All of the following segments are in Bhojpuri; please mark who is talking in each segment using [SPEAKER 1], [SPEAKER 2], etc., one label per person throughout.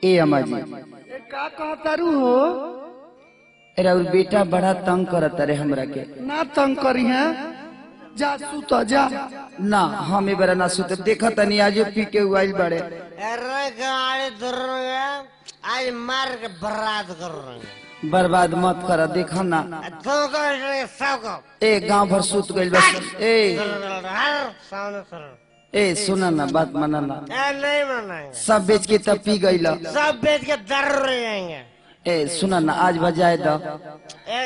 [SPEAKER 1] ए अम्मा जी
[SPEAKER 2] ए, का कहतारू हो
[SPEAKER 1] अरे और बेटा बड़ा तंग करत रे हमरा के
[SPEAKER 2] ना तंग करी है जा सुत जा
[SPEAKER 1] ना हम ए बरा ना सुत देखा तनी आज पी के उइल बड़े
[SPEAKER 3] अरे गाड़ी धर आज मार के बर्बाद कर रहे हैं
[SPEAKER 1] बर्बाद मत कर देखा ना
[SPEAKER 3] तुमको सबको
[SPEAKER 1] ए गांव भर सुत गइल बस ए
[SPEAKER 3] हर सामने सर
[SPEAKER 1] ए सुना ना बात माना ना
[SPEAKER 3] ए नहीं मनाएंगे
[SPEAKER 1] सब बेच के तब पी गइल
[SPEAKER 3] सब बेच के दर रह जाएंगे
[SPEAKER 1] ए सुना ना आज बजाए द
[SPEAKER 3] ए,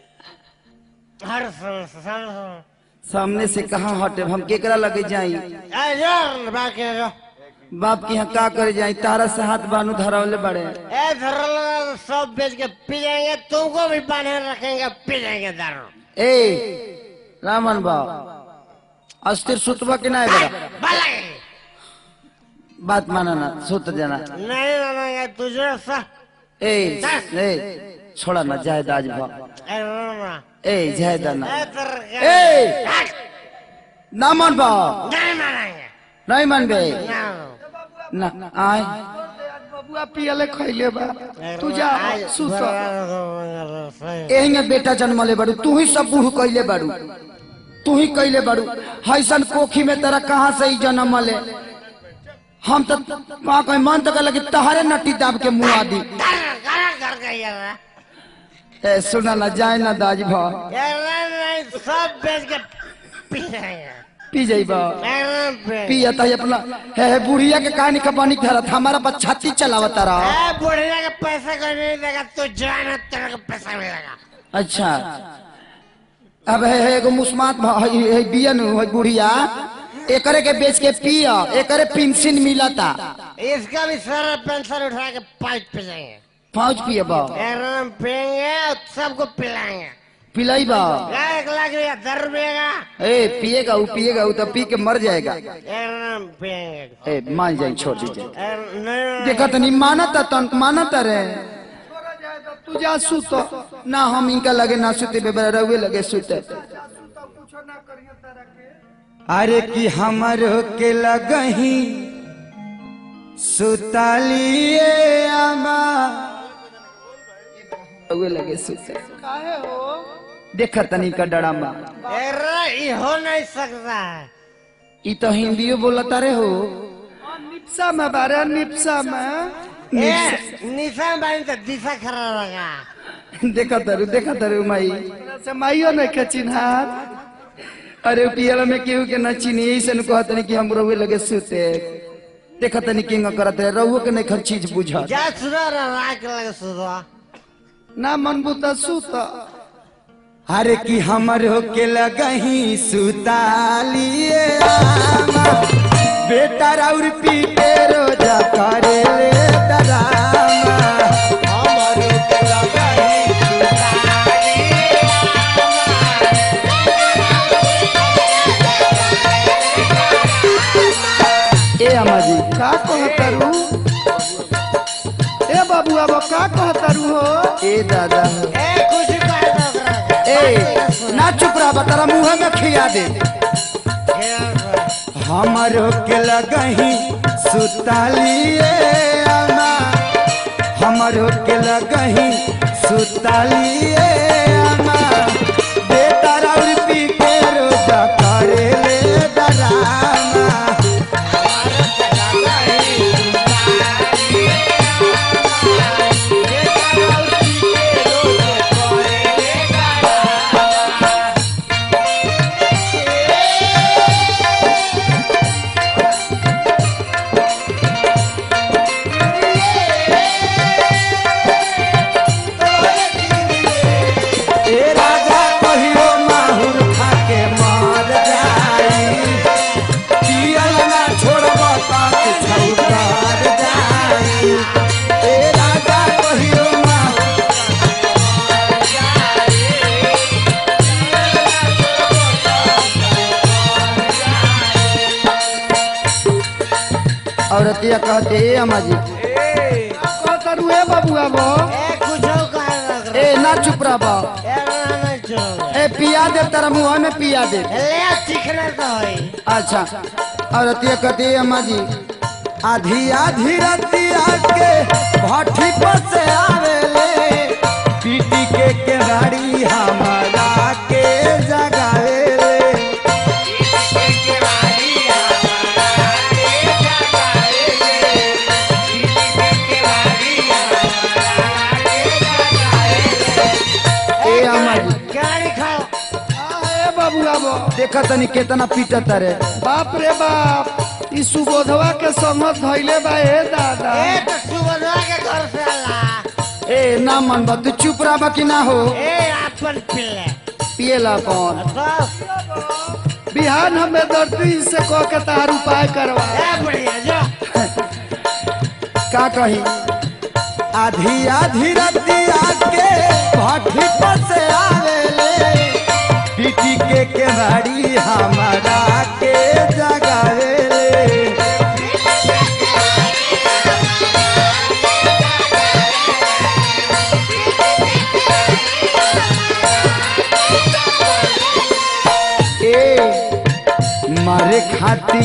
[SPEAKER 3] हर सामने सामने
[SPEAKER 1] सामने से कहाँ हटे हम केकरा लगे जाई
[SPEAKER 3] ए यार बाकी है जो
[SPEAKER 1] बाप के यहाँ का करे जाई तारा से हाथ बानू धरावले बड़े
[SPEAKER 3] ए धर लगा सब बेच के पी जाएंगे तुमको भी बांधे रखेंगे पी जाएंगे दारू
[SPEAKER 1] ए रामन बा अस्थिर सुतबा के ना बड़ा
[SPEAKER 3] भलाई
[SPEAKER 1] बात माना ना सुत जाना
[SPEAKER 3] नहीं मानेंगे तुझे सा
[SPEAKER 1] ए ए छोड़ा ना जाए दाज भा
[SPEAKER 3] ए रोना
[SPEAKER 1] ए जाए दाना
[SPEAKER 3] ए तर
[SPEAKER 1] ए ना मन बा
[SPEAKER 3] नहीं मानेंगे
[SPEAKER 1] नहीं मन बे
[SPEAKER 3] ना
[SPEAKER 1] ना आए
[SPEAKER 2] बबुआ पियले खैले बा तू जा सुत
[SPEAKER 1] एहिंगे बेटा जन्मले बाड़ू तू ही सब बूढ़ कैले बाड़ू तू ही कैले बाड़ू हैसन कोखी में तेरा कहाँ से ही जन्म ले हम तो वहाँ कोई मन तो लगे तहारे नटी दाब के मुँह आदि
[SPEAKER 3] कर गई यार
[SPEAKER 1] ए सुना ना जाए ना दाज भा
[SPEAKER 3] यार नहीं सब बेच के पी जाएंगे
[SPEAKER 1] पी जाइबा
[SPEAKER 3] एकदम पे
[SPEAKER 1] पिया ताई अपना हे हे बुढ़िया के कहानी कपानी धरत हमारा बस छाती चलावता रहा
[SPEAKER 3] ए बुढ़िया का पैसा कोई नहीं देगा तू जाना तेरे को पैसा मिलेगा
[SPEAKER 1] अच्छा अब है है एगो मुस्मात भा- है है बियन है बुढ़िया एकरे के बेच के पिया एकरे पेंशन मिलता
[SPEAKER 3] इसका भी सारा पेंशन उठा के पाइप पे जाएंगे
[SPEAKER 1] पाँच पिए बा
[SPEAKER 3] एकदम पियेंगे और सबको पिलाएंगे
[SPEAKER 1] पिलाई बा
[SPEAKER 3] एक लाख रुपया दर रुपये का
[SPEAKER 1] ए पिएगा वो पिएगा वो तो पी के मर जाएगा
[SPEAKER 3] एकदम पियेंगे
[SPEAKER 1] ए मान जाए छोड़ दीजिए
[SPEAKER 3] एकदम नहीं
[SPEAKER 1] देखा तनी मानता तन मानता रे
[SPEAKER 2] तू जा सुत
[SPEAKER 1] ना हम इनका लगे ना सुते बेबरा रहुए लगे सुते अरे कि हमर के लगही सुतालिए आमा रहुए लगे सुते
[SPEAKER 2] काहे हो
[SPEAKER 1] देखा तनी का डरामा
[SPEAKER 3] अरे ये हो नहीं सकता है
[SPEAKER 1] ई तो हिंदियो बोलता रे हो
[SPEAKER 2] निप्सा में बारे निप्सा में
[SPEAKER 3] ए, निशान बानी तो दिशा खराब लगा
[SPEAKER 1] देखा तरु देखा तरु माई
[SPEAKER 2] से माइयो नहीं के चिन्हार
[SPEAKER 1] अरे पियल में केहू के न चीनी ऐसे कहत नहीं कि हम रहुए लगे सुते देखा तनी किंग करत रहे रहुए के नहीं खर चीज बुझा
[SPEAKER 3] जा सुना ना राख लगे सुना
[SPEAKER 2] ना मन बुता सुत
[SPEAKER 1] अरे कि हमर के लगही सुतालिए आमा बेटा राउर पी के रोजा करे ले डरामा हमर के लगही ए अम्मा जी
[SPEAKER 2] का कहतारू ए बाबुआ बा का कहतारू हो
[SPEAKER 1] ए दादा
[SPEAKER 3] ए कुछ कर दो ओकरा के।
[SPEAKER 1] ए ना चुप रहा तारा मुंह में खिया दे
[SPEAKER 3] खेल कर।
[SPEAKER 1] हमर के लगही सुतालिए अम्मा हमर के लगही सुतालिए अम्मा बेटा राउर पी के रोजा करे ले डरामा ए राजा कहियो माहुर खाके मर जाई पियल ना छोड़ब तक छौकर जाई ए राजा कहियो माहुर औरतिया कहते ए अम्मा जी
[SPEAKER 2] कहतारू ए बाबुआ बा
[SPEAKER 3] ए कुछ कर दो ओकरा।
[SPEAKER 1] ए ना चुप रह बा
[SPEAKER 3] ए ना नहीं छोड़ो।
[SPEAKER 1] ए पिया दे तेरा मुंह में पिया दे
[SPEAKER 3] ले सीखना तो है
[SPEAKER 1] अच्छा औरतिया कहते ए अम्मा जी आधी आधी रतिया के देखा तनी केतना पीटत रे
[SPEAKER 2] बाप रे बाप ई सुबोधवा के संगत धैले बा ए दादा
[SPEAKER 3] ए तो सुबह के घर से आला
[SPEAKER 1] ए ना मन बा तू चुप रहा कि ना हो
[SPEAKER 3] ए आपन पिल्ले
[SPEAKER 1] पिएला कौन
[SPEAKER 3] तो
[SPEAKER 2] बिहान हमें दर्दी से कह के तार उपाय करवा
[SPEAKER 3] ए बढ़िया जो
[SPEAKER 1] का कही आधी आधी रतिया के भट्टी पर से आवेले पीटी के केवाड़ी हमारा के जगावेले ए मारे खाती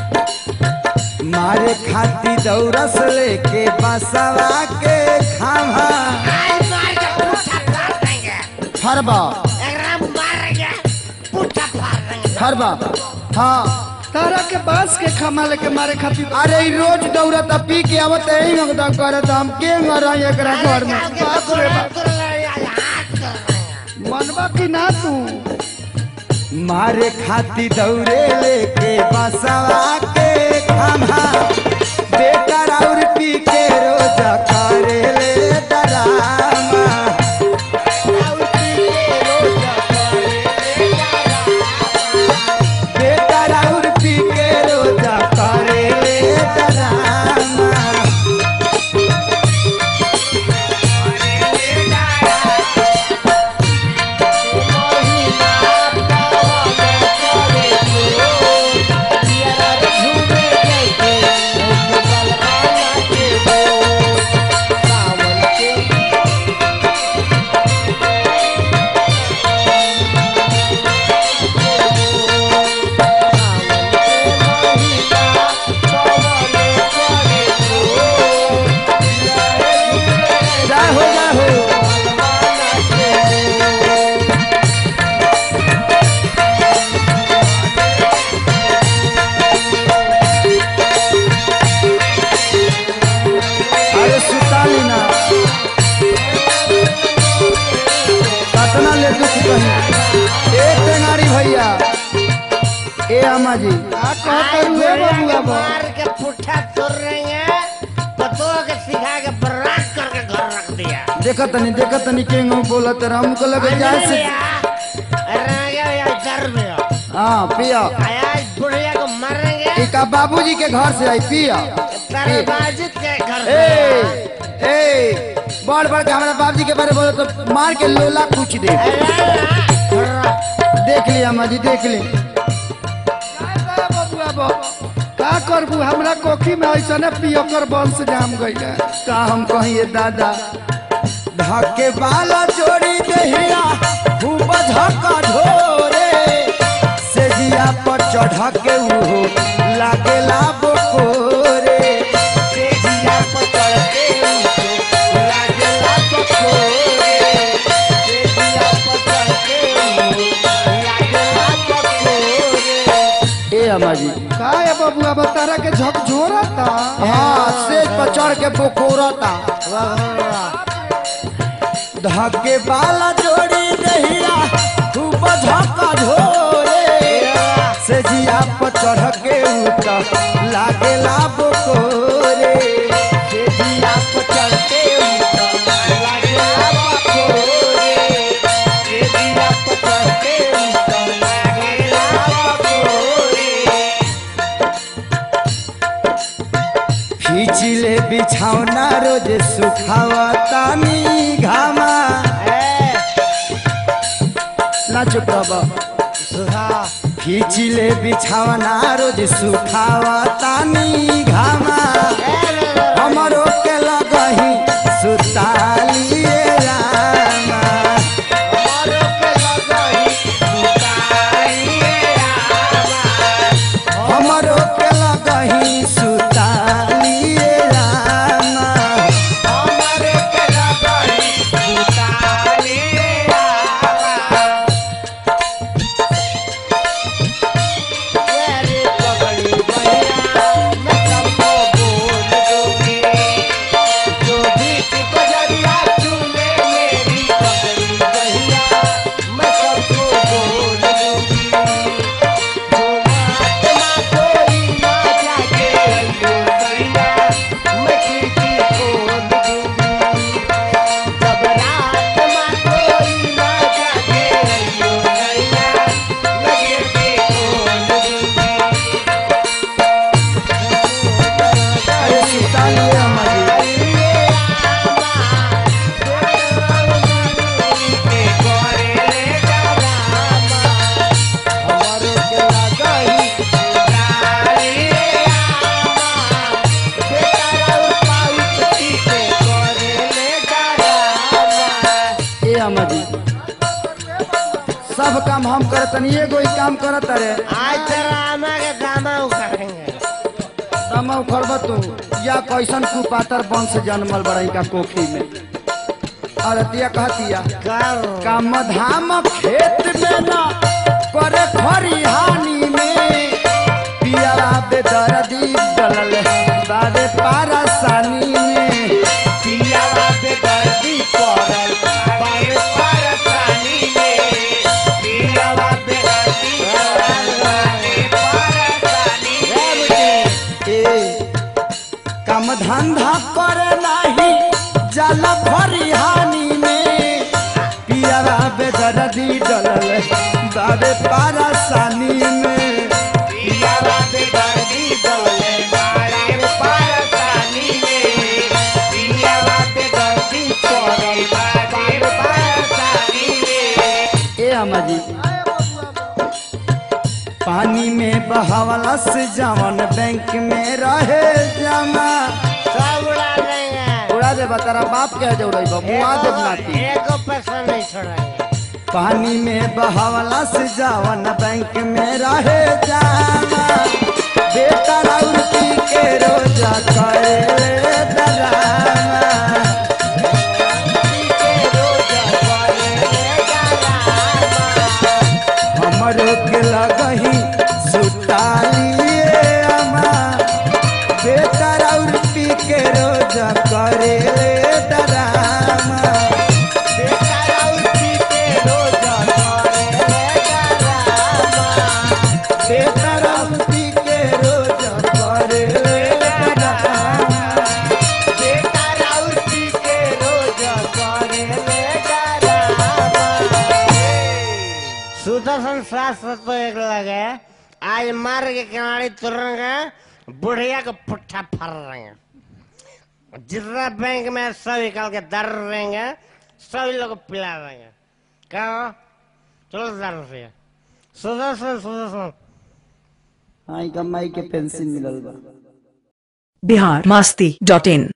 [SPEAKER 1] मारे खाती दौरस लेके बसवा के खावा
[SPEAKER 3] आज मार के पुट्ठा फाड़ देंगे
[SPEAKER 1] फरबा
[SPEAKER 3] एकरा मारेंगे पुट्ठा फाड़ देंगे
[SPEAKER 1] फरबा हाँ
[SPEAKER 2] तारा के बांस के खमा लेके मारे खातिर
[SPEAKER 1] अरे ई रोज दौड़त आ, पी के आवत यही लगता करत हम के मरा एकरा घर में
[SPEAKER 2] बाप रे बाप।
[SPEAKER 3] हाथ कर देंगे
[SPEAKER 2] मनवा की ना तू
[SPEAKER 1] मारे खाती दौड़े लेके बसवा के खावा बेटा और पी के रोज करे ले डरामा बेटा और पी के रोज करे ले डरामा जय हो जय हो अरे सुताली ना कतना ले दुख कही ए टेंगारी भैया ए अम्मा जी
[SPEAKER 2] आ कहते हुए बबुआ बा
[SPEAKER 3] मार के पुट्ठा तोड़ रहे हैं पतो के सिखा के बर्बाद करके घर रख दिया
[SPEAKER 1] देखत तनी देखत तनी के बोलत रहा हमको लगे जाए से हाँ पिया
[SPEAKER 3] आज बुढ़िया को मारेंगे
[SPEAKER 1] ई का बाबूजी के घर से आई पिया
[SPEAKER 3] तेरे बाजित के घर
[SPEAKER 1] ए
[SPEAKER 3] से
[SPEAKER 1] ए बड़ बड़ के हमारा बाबूजी के बारे में बोलो तो मार के लोला कुछ दे देख लिया अम्मा जी देख ली
[SPEAKER 2] बबुआ बा का करबू हमरा कोखी में ऐसा पियकर वंश जाम गई है
[SPEAKER 1] का हम कहिए दादा धके वाला जोड़ी दहिया खूब धक्का ढोरे से जिया पर चढ़ के उहो लागेला बोकोरे से जिया पर चढ़ के उहो लागेला बोकोरे से जिया पर चढ़ के उहो लागेला बोकोरे ए अम्मा जी
[SPEAKER 2] का है बबुआ बा तारा के झकझोरता
[SPEAKER 1] हाँ सेज पर चढ़ के बोकोरता धके बाला जोड़ी दहिया खूब धक्का ढोरे से जिया पर चढ़ के उतर लागेला बोकोरे से जिया पर चढ़ के उतर लागेला बोकोरे से जिया पर चढ़ के उतर लागेला बोकोरे खींचिले बिछौना रोज सुखावतानी घामा ना चुप रह खींचिले बिछौना रोज सुखावतानी घामा हमरो के लगही सुतालिए रामा हमरो के लगही सुतालिए रामा सब काम हम करत तनी एगो ही काम करत रे
[SPEAKER 3] आज तेरा आमा के दामा उखाड़ेंगे
[SPEAKER 1] तमा उखड़ब तू या कैसन कुपातर वंश जन्मल बड़ई का कोखी में अरतिया कहतिया
[SPEAKER 3] कर
[SPEAKER 1] काम धाम खेत में न करे खरिहानी में पिया बेदर्दी डलल बारे पारसानी में पिया बेदर्दी पड़ल बारे पारसानी में पिया बेदर्दी पड़ल बारे पारसानी में ए काम धंधा करे नाही जल फरिहानी में पियारा बेदर्दी डलल बाबे पारसानी में पियारा बेदर्दी डलल बाबे पारसानी में पियारा बेदर्दी पड़ल बाबे पारसानी में ए अम्मा जी पानी में बहावला से जवन बैंक में रहे जमा
[SPEAKER 3] सब उड़ा देंगे
[SPEAKER 1] उड़ा दे तारा बाप के जो रही मुआ दे नाती
[SPEAKER 3] एको पैसा नहीं छोड़ेंगे
[SPEAKER 1] पानी में बहावला से जवन बैंक में रहे जमा बेटा राउर पी के रोजा करे डरामा पी के रोजा करे डरामा हमरो के लगही सुतालिए अमा बेटा राउर पी के रोज करे ले डरामा बेटा राउर पी के रोज करे ले डरामा बेटा राउर पी के रोज करे ले डरामा बेटा राउर पी के रोज करे ले डरामा
[SPEAKER 3] सुदर्शन शास्त्र तो एक लगे आज मार के किनारे तुरेंगे बुढ़िया को पुट्ठा फर रहेंगे जितना बैंक में सब निकाल के दर रहेंगे सभी लोग को पिला देंगे क्या हो? चलो दर से सुदर्शन सुदर्शन
[SPEAKER 1] आई कमाई के पेंशन मिलल बा
[SPEAKER 4] बिहार मस्ती डॉट इन